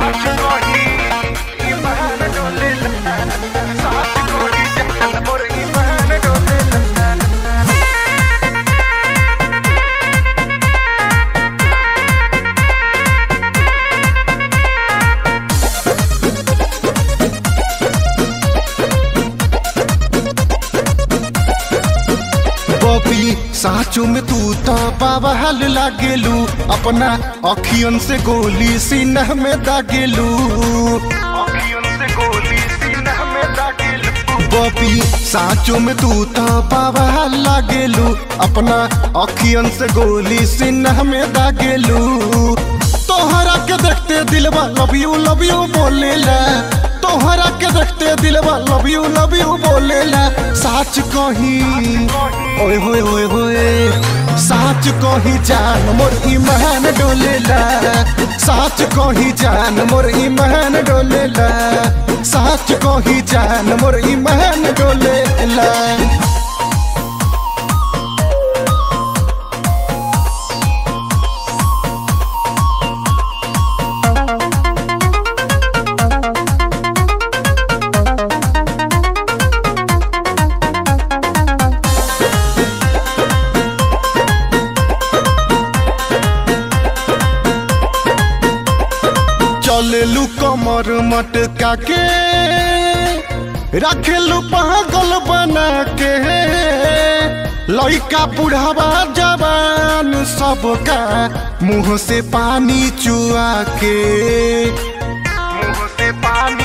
बबी साचो में तू तो बाबा हाल लागेलू अपना अखियन से गोली सीना में दागेलू बबी साचो में तू तो बाबा हाल लागेलू अपना अखियन से गोली सीना में दागेलू तोहरा के देखते दिलवा लव यू लव यू बोलेला तोहरा के देखते दिलवा लव यू लव यू बोलेला साच कही ओए होए होए होए साच कही जान मोर ईमान डोलेला साच कही जान मोर ईमान डोलेला साच कही जान मोर ईमान डोलेला चलेलू कमर मटका के रखेलू पागल बना के लइका बुढ़ावा जवान सबका मुंह से पानी चुआ के मुंह से पानी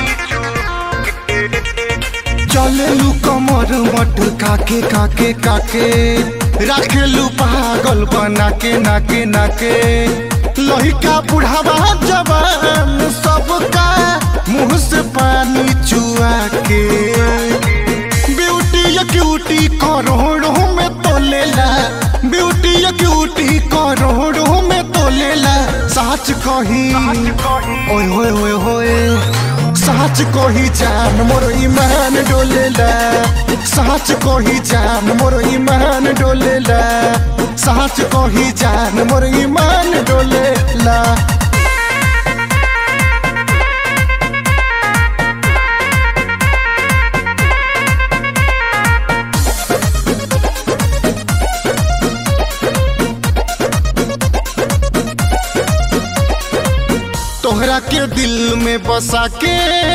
चलेलू कमर मटका के काके काके रखेलू पागल बना के नाके नाके लहिका बुढ़ावा जवान सबका मुंह से पानी चुआ के ब्यूटी या क्यूटी करोड़ों में तो लेला ब्यूटी या क्यूटी करोड़ों में तो लेला साच कही ओए होए होए होए साच कही जान मोर ईमान डोलेला साच कही जान मोर ईमान डोलेला साच कही जान मोर ईमान डोलेला तोहरा के दिल में बसा के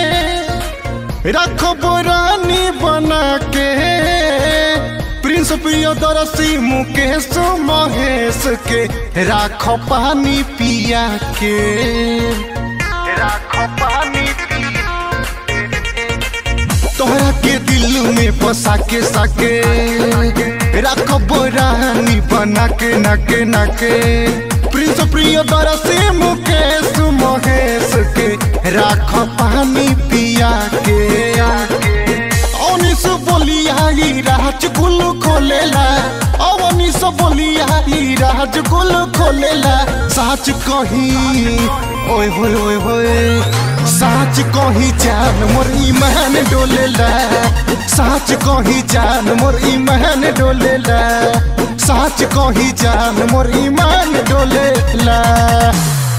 रखो रानी बना के प्रिंस प्रियदर्शी मुकेश महेश के राखो पानी पिया के राखो पानी तोहरा के दिल में बसा के सके रखो रानी बना के नके नके प्रिंस प्रियदर्शी मुकेश महेश के राख पानी पिया के अनिस बोलिया ई राज गुल खोलेला अवनिस बोलिया ई राज गुल खोलेला साच कही ओए होए ओए होए साच कही जान मोर ईमान डोलेला साच कही जान मोर ईमान डोलेला साच कही जान मोर ईमान डोलेला